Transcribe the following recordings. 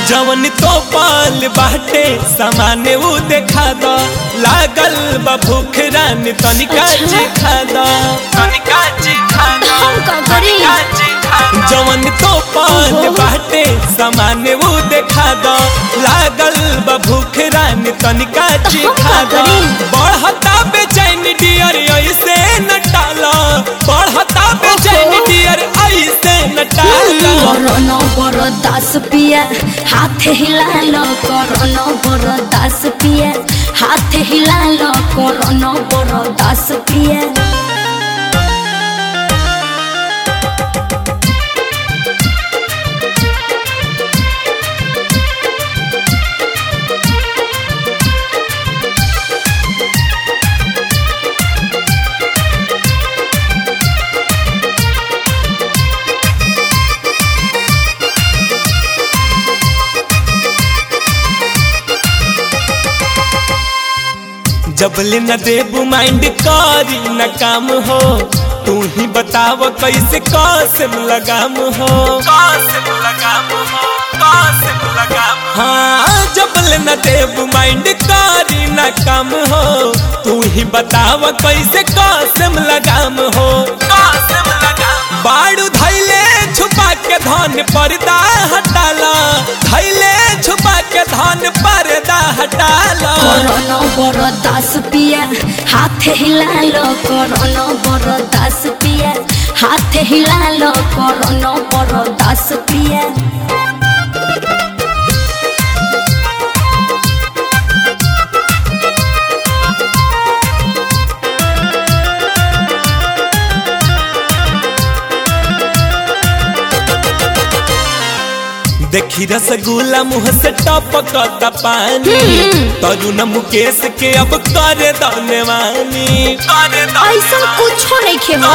जवन तो पाल बाटे सामाने उ देखा द लागल बा भूख रानी तनिका अच्छा। जी खा द तनिका जी खा द हम का करी? तनिका जी खा द। जवन तो पाल ओहो। बाटे सामाने उ देखा द लागल बा भूख रानी तनिका जी हम खा का द करी? बढ़ता बेचैन डियर ऐसे न टाला बढ़ता बेचैन ओहो। डियर ऐसे न टाला করোনা বড় দাস পিয়া হাতে হিলালো করোনা বড় দাস পিয়া হাতে হিলালো করোনা বড় দাস পিয়া जबले न देबू माइंड करी न काम हो तू ही बताव कैसे कसम लगाम हो कसम लगाम हो कसम लगाम हाँ जबले न देबू माइंड करी न काम हो तू ही बताव कैसे कसम लगाम हो कसम लगाम बाड़ू धैले छुपा के धन पर्दा हटाला धैले छुपा के धन पर्दा हटाला করোনা বড় দাস পিয়া হাতে হিলালো করোনা বড় দাস পিয়া হাতে হিলালো করোনা বড় দাস পিয়া देखी रसगुल्ला मुंह से टपकता पानी तरुण मुकेश के अब करे दनवानी करे ऐसा कुछो नहीं खेबो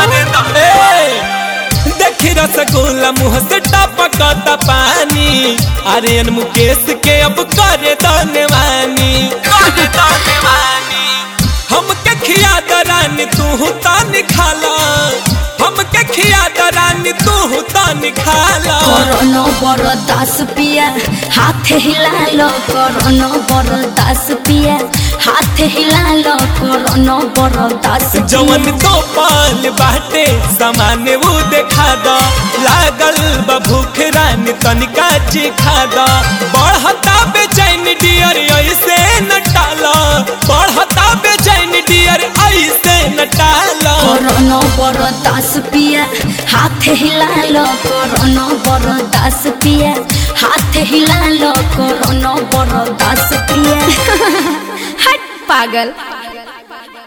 देखी रसगुल्ला मुंह से टपकता पानी आर्यन मुकेश के अब करे दनवानी करे दनवानी हमके खिया दरानी तू तानी खाला हमके खिया दरानी तू तानी खाला করোনা বড় দাস পিয়া হাতে হিলালো করোনা বড় দাস পিয়া হাতে হিলালো করোনা বড় দাস जवन तो पाल बाटे सामान्य वो देखा द लागल बा भूख रानी तनिका चिखा द बढ़ता बेचैन डियर ऐसे न टाला बढ़ता बेचैन डियर ऐसे न टाला করোনা বড় দাস পিয়া হাতে হিলালো করোনা বড় দাস পিয়া হাতে হিলালো করোনা বড় দাস পিয়া হট পাগল